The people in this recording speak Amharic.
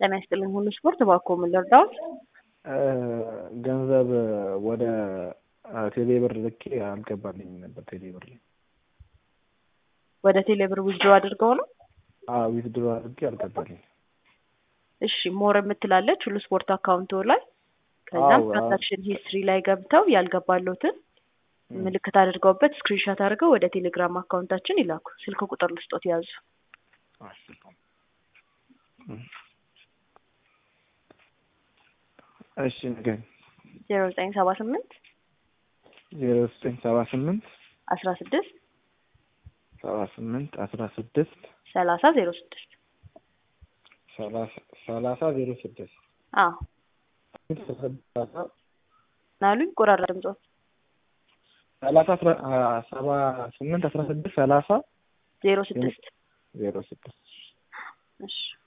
ጤና ይስጥልኝ ሁሉ ስፖርት እባክዎ ምን ልርዳዎት? ገንዘብ ወደ ቴሌብር ልኬ አልገባልኝም ነበር ቴሌብር ላይ። ወደ ቴሌብር ዊዝድሮ አድርገው ነው? አዎ ዊዝድሮ አድርጌ አልገባልኝም። እሺ ሞር የምትላለች ሁሉ ስፖርት አካውንቶ ላይ ከዛም አዎ፣ ትራንዛክሽን ሂስትሪ ላይ ገብተው ያልገባሎትን ምልክት አድርገውበት ስክሪንሾት አድርገው ወደ ቴሌግራም አካውንታችን ይላኩ። ስልክ ቁጥር ልስጦት ያዙ። እሺ ንገሪኝ። ዜሮ ዘጠኝ ሰባ ስምንት ዜሮ ዘጠኝ ሰባ ስምንት አስራ ስድስት ሰባ ስምንት አስራ ስድስት ሰላሳ ዜሮ ስድስት ሰላሳ ዜሮ ስድስት አዎ ናሉኝ ቆራራ ድምጾት ሰላሳ ሰባ ስምንት አስራ ስድስት ሰላሳ ዜሮ ስድስት ዜሮ ስድስት እሺ